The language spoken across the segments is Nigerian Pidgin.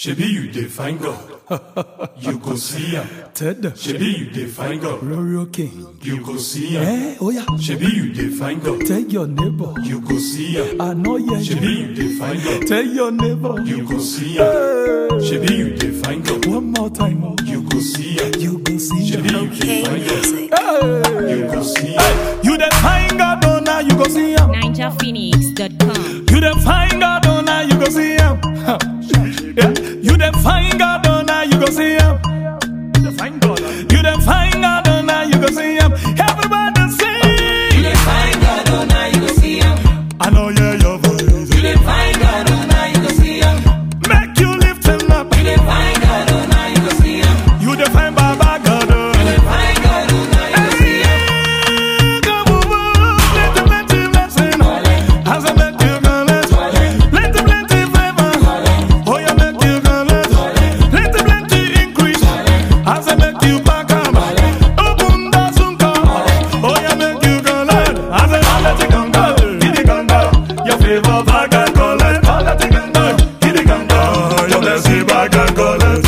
Shebi you dey find God, you go see am. Ted, Shebi you dey find God, Royal King. you go see am. Eh, oh yeah. Shebi you dey find God, Tell your neighbor. you go see am. I know you. Shebi you dey find God, Tell your neighbor. you go see am. Hey. Shebi you dey find God, One more time. oh. you go see am. You go see. Shebi you dey find God, Hey. you go see am. You the find God, oh now you go see him. NinjaPhoenix.com. You the find God, oh now you go see him. Huh. Yeah. You the find God, oh now you go see him. You the find God, you the find God, oh now you go see him. Everybody sing. You dey find God, oh now you go see him. I know yeah your voice. You dey find God, oh now you go see him. Make you lift him up. You dey find God, oh now you go see him. You the find Baba God. oh. You dey find God, oh now you go see him. Hey, come on, plenty, plenty blessing. As I make you collect, plenty, plenty favor. Oh, you make you collect, plenty, plenty increase. As I make you back up, open the sunka. Oh, you make you collect, as I let it come down, get it come down. Your favor back and collect, let it come down, get it come down. Your blessing back and collect.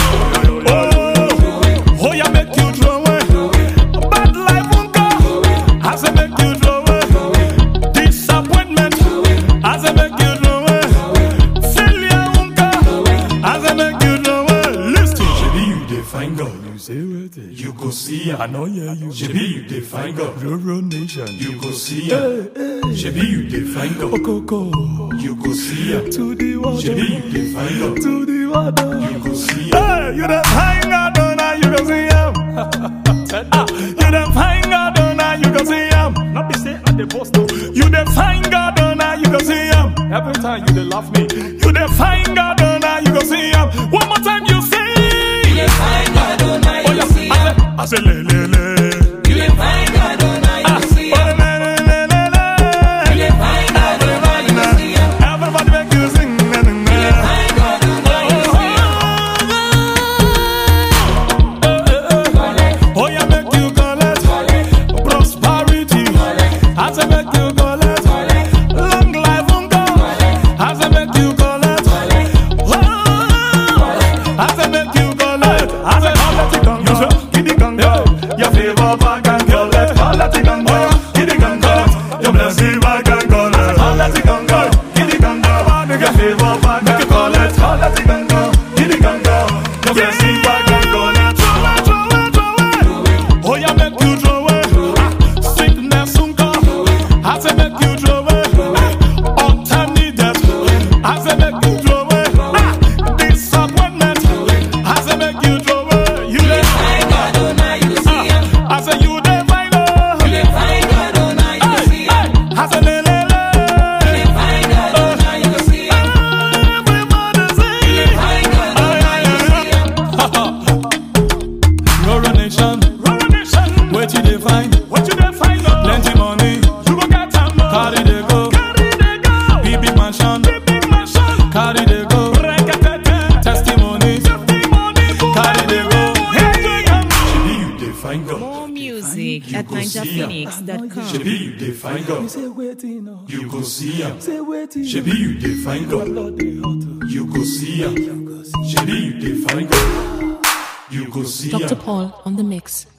Oh, oh, you make you throw away. Bad life won't go. As I make you throw away. Disappointment. As I make you throw away. Failure won't go. As I make you throw away. Listen. Shebi you dey find God, You say what? you go see I am. know yeah you. Shebi you dey find God, Rural nation. you go see am. Shebi you dey find God, Coco. you go see am. To the water. Shebi you dey find God, To the water. you go see am. Hey, you the hang out on now you can see him. Ah, you the hang out on now you can see him. Not be say at the post though. You the hang out on now you can see him. Every time you dey laugh me. You the hang out on now you can see him. One more time you say. You dey find God, oh now you Oh go yeah, see I him. say, I say le le le. You dey find God, oh now you Ah, go see oh, him. le le le le le. You dey find God, oh now you go see him. Everybody make you sing. na, na, na. Find God, oh now you go see him. Oh, yeah, make you collect prosperity. As I make you collect long life on God. As I make you collect, oh, as I make you collect, as I collect it on you, get it on go. Your favor back and collect, collect it on go, get it on go. Your blessing back and collect, collect it on go, get it on go. Your favor back and collect, collect it on go, get it on go. Your blessing back and collect, throw it, throw it, throw it. Oh, yeah, make you throw it. Ah, Sickness soon come. As I make you throw it. Ah, Untimely-death. As I make you throw it. Ah, Disappointment. As I make you throw it. You dey Find God, oh now you go see him. Ah, I say you dey find You love. dey find God, oh now you go Hey, see him. hey. I say le, le, You dey le. find God, oh now you go see him. Everybody You sing. dey find God, oh now you go see him. Rural nation, rural nation. What you dey find? What you dey find? Plenty money, you go get am. Carry they go, carry they go. Big big mansion, big big mansion. Carry they go, testimony, testimony. Carry they go, hey. Shebi you dey find God, More music You at go see am. NinjaPhoenix.com. Shebi you dey find God, Say waiting, oh. you go see am. Say waiting. Shebi you dey find God, Lord, they hot. you go see am. Shebi you dey find God, you go see Dr. am. Paul on the mix.